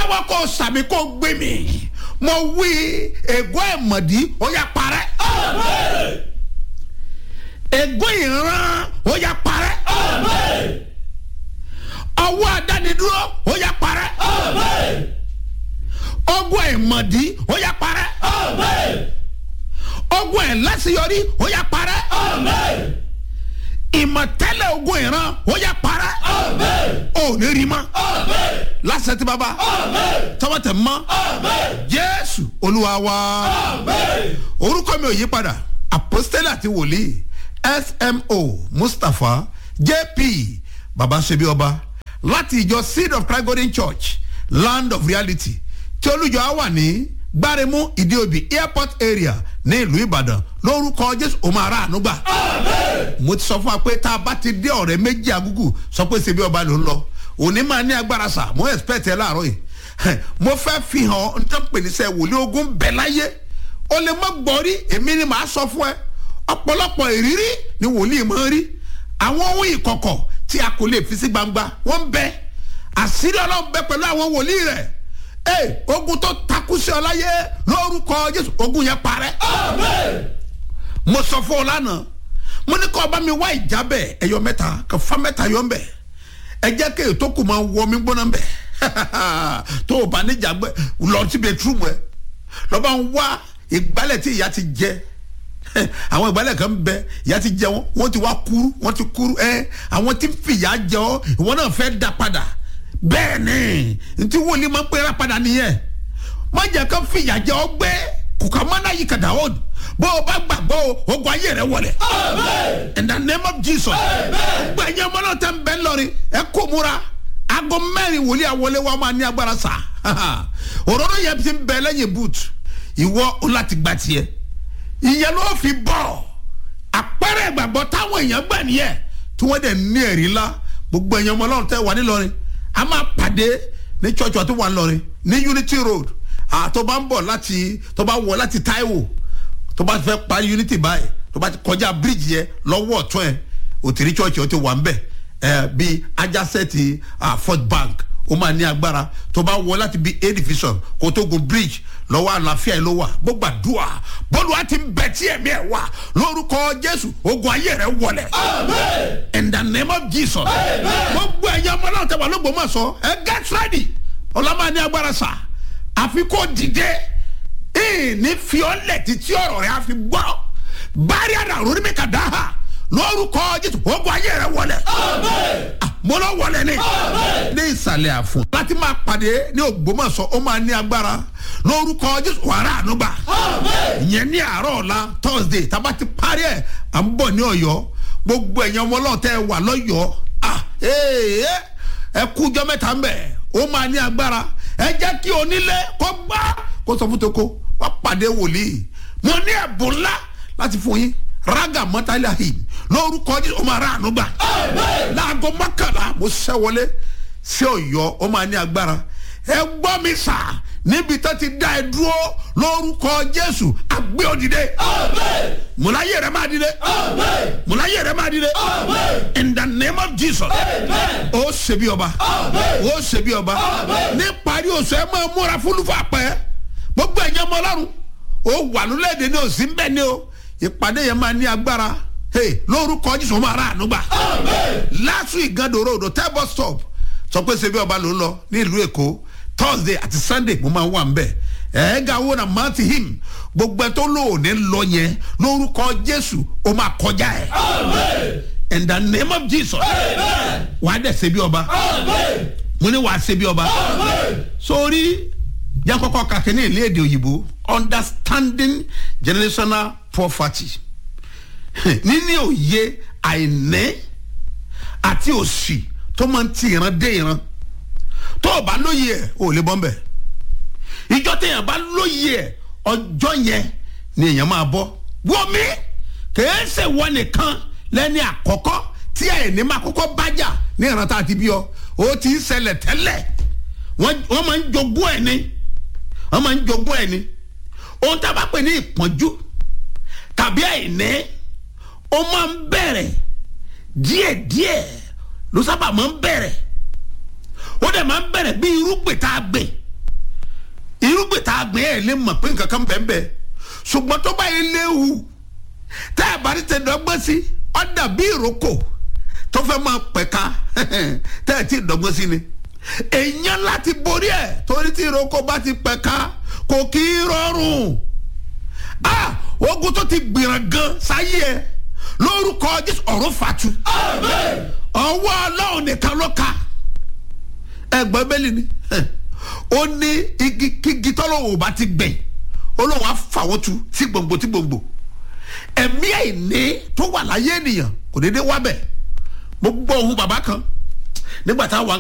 tẹ́wọ́ kó sàmì kó gbé mi mo wí ègún ẹ̀mọ̀dí ó yá parẹ́ ègún ìran ó yá parẹ́ ọwọ́ àdánidúró ó yá parẹ́ ogun ẹ̀mọ̀dí ó yá parẹ́ ogun ẹ̀ láṣeyọrí ó yá parẹ́ ìmọ̀tẹ́lẹ̀ ogun ìran ó yá parẹ́ ò ní rí mọ́ lásẹ̀ tí baba tọwọ́ tẹ̀ mọ́ jésù olúwa wa orúkọ mi ò yí padà apostole àti wòlíì smo mustapha jp baba ṣebi ọba láti ìjọ seed of christ golden church land of reality tí olùjọ á wà ní gbáremú ìdíòbí airport area ní ìlú ìbàdàn lórúkọ jésù òun ara ànúgbà mo ti sọ fún wa pé tá a bá ti dé ọ̀rẹ́ méjì agúgù sọ pé ṣebi ọba ló ń lọ òní máa ní agbára sà mo expect ẹ láàárọ̀ yìí mo fẹ́ fi hàn ọ́ nítorí pé níṣẹ́ wòlíì ogun bẹ̀ láyé o lè mọ́ gbọ́ rí èmi ni màá sọ fún ẹ ọ̀pọ̀lọpọ̀ ìrírí ni wòlíì máa ń rí àwọn ohun ìkọ̀kọ̀ tí a kò lè fi sí gbangba wọ́n bẹ àṣírí ọlọ́run bẹ pẹ̀lú àwọn wòlíì rẹ̀ ee ogun tó takú sí ọ láyé lórúkọ jésù ogun yẹn parẹ́ mo sọ fún ọ lánàá mo ní kọ́ ọba mi wá ìjábẹ̀ ẹ̀yọ mẹ́ta kò fa mẹ́ta yọ ń bẹ̀ ẹ jẹ́ kí ètò kù máa wọ mi gbóná bẹ̀ tó o bá níjà gbẹ lọ sí bẹtúrúmù ẹ lọ́ba ń wá ìgbálẹ̀ tí ìyá ti jẹ àwọn ìgbálẹ̀ kan bẹ ìyá ti jẹ wọn wọn ti wá kúrú wọn ti kúrú ẹ àwọn tí ń fìyà jẹ ọ ìwọ náà fẹ́ da padà bẹ́ẹ̀ ni ntí wòlíì máa ń pera padà nìyẹn má jẹ́ kó fìyà jẹ ọ gbé kùkà mọ́nà yìí kàdà ó bó o bá gbàgbọ́ o ogun ayé rẹ wọlé in the name of jesus gbẹ̀yìn ọmọ náà tẹ́ ń bẹ́ lọ́rin ẹ kó múra aago mẹ́rin wòlíì àwọlé wa máa ní agbára sá òróró yẹn ti ń bẹ lẹ́yìn boot ìwọ o láti gba tiẹ̀ ìyẹn ló fi bọ̀ àpẹẹrẹ ìgbàgbọ́ táwọn èèyàn gbà nìyẹn tí wọ́n dẹ̀ ní ẹ̀rí ńlá gbogbo ẹ̀yàn ọmọ ọlọ́run tẹ́ wà nílọrin a máa pàdé ní church àti wà nílọrin ní unity road àtọ́ bá ń bọ̀ láti tó bá wọ̀ láti taiwo tó bá fẹ́ parí unity báyìí tó bá ti kọjá bíríìjì yẹn lọ́wọ́ ọ̀tún ẹ̀ òtìrí church ó ti wà ń bẹ̀ ẹ̀ bíi ajásẹ́ẹ̀tì fort bank ó máa ní agbára tó bá wọ láti bíi a division kó tó gun bridge lọ́wọ́ àlàáfíà ẹ̀ ló wà gbogbo àdúrà bọ́ọ̀lù wa ti ń bẹ tí ẹ̀mí ẹ̀ wà lórúkọ jésù ogun ayé rẹ̀ wọlẹ̀ in the name of jesus gbogbo ẹ̀yẹ ọmọ náà tẹ̀wá ló gbọ́mọ̀ sọ ẹ get ready ọlọ́mọ ní agbára sà àfi kó dìde ní fiọ́lẹ̀ títí ọ̀rọ̀ rẹ̀ àfi gbọ́ bárí àdàrú ní mi kà dá ha lórúkọ jésù ogun ayé rẹ̀ wọlẹ̀ mo lọ wọlé ni ní ìsàlẹ̀ àfún láti máa pàdé ní ògbómọ̀ṣọ́ ó máa ní agbára lórúkọ jésù wàrà ànúgbà ìyẹn ní àárọ̀ ọ̀la thursday tábà ti parí ẹ̀ à ń bọ̀ ní ọ̀yọ́ gbogbo ẹ̀yàn ọmọ ọlọ́ọ̀tẹ́ wà lọ́yọ̀ọ́ ẹ kújọ́ mẹ́ta ń bẹ̀ ó máa ní agbára ẹ jẹ́ kí onílé kó gbá kó sọ fún toko wá pàdé wòlíì mo ní ẹ̀bùn ńlá láti fún yín raga mọ́tàlá hìn lórúkọ jésù ó máa rà ànúgbà láago mọ́kànlá mo ṣẹ́ wọlé sí ọ̀yọ́ ó máa ní agbára ẹ gbọ́ mi sà níbi tó ti dá ẹ dúró lórúkọ jésù àgbé òdìdé mùláyé rẹ máa dìde mùláyé rẹ máa dìde in the name of jesus ó ṣe bí ọba ó ṣe bí ọba ní parí oṣù ẹ máa múra fúlùfà pẹ́ gbogbo ẹ̀yẹ́ mọ́ ọlọ́run ó wà lólẹ́ẹ̀dẹ̀ ní òsín bẹ́ẹ̀ ni o ìpàdé yẹn máa ní agbára lórúkọ jésù máa rà ànúgbà last week gando road tẹ́ bus stop sọ pé ṣe bí ọba ló ń lọ ní ìlú èkó thursday àti sunday mo máa wà ń bẹ̀ ẹ̀ẹ́gà wo na mount him gbogbo ẹ̀ tó lóòní lọ yẹn lórúkọ jésù ó máa kọjá ẹ̀ in the name of jesus wà á dẹ̀ ṣe bí ọba mo ní wà á ṣe bí ọba sórí yẹn kọ́kọ́ kàkẹ́ ní ilé èdè òyìnbó understanding generational poverty níní òye àìní àti òsì tó máa ń ti ìran dé ìran tó o bá lóye ẹ o ò lè bọ́ ń bẹ̀ ìjọ téèyàn bá lóye ẹ ọjọ́ yẹn ni èèyàn máa bọ́ wọ́mi kìí ṣe wọ́n nìkan lẹ́ni àkọ́kọ́ tí àìní máa kọ́kọ́ bájà ní ìran tá a ti bí ọ o ti ń ṣẹlẹ̀ tẹ́lẹ̀ wọ́n máa ń jogún ẹ̀ ni wọ́n máa ń jogún ẹ̀ ni ohun tá a bá pè ní ìpọ́njú tàbí àìní ó máa ń bẹ̀rẹ̀ díẹ̀díẹ̀ ló sábà máa ń bẹ̀rẹ̀ ó dẹ̀ máa ń bẹ̀rẹ̀ bí irúgbìn tá a gbìn àgbẹ̀ ẹ̀ lè mọ̀ pé nǹkan kan bẹ́ẹ̀ bẹ́ẹ̀ ṣùgbọ́n tó bá yẹ léwu tẹ́ ẹ̀ bá rí tẹ̀ dọ́gbọ́n sí ọ́ dàbí ìrókò tó fẹ́ máa pẹ̀ka tẹ́ ẹ̀ tí ì dọ́gbọ́n sí ni èèyàn láti borí ẹ̀ torí tí ìrókò bá ti pẹ̀ka kò kí í rọrùn ah ogun tó ti gbìràn gan sáyé ẹ lórúkọ jésù ọ̀run fàtú ọwọ́ ọlọ́run nìkan ló ka ẹgbẹ́ bẹ́lí ni ó ní igi kígi tọ́lọ́wọ́ bá ti gbẹ̀yìn olóhùn àfàwọ́ tu sí gbòǹgbò tí gbòǹgbò ẹ̀mí àìní tó wà láyé ènìyàn kò déédéé wá bẹ̀ mo gbọ́ ohun bàbá kan nígbà táwọn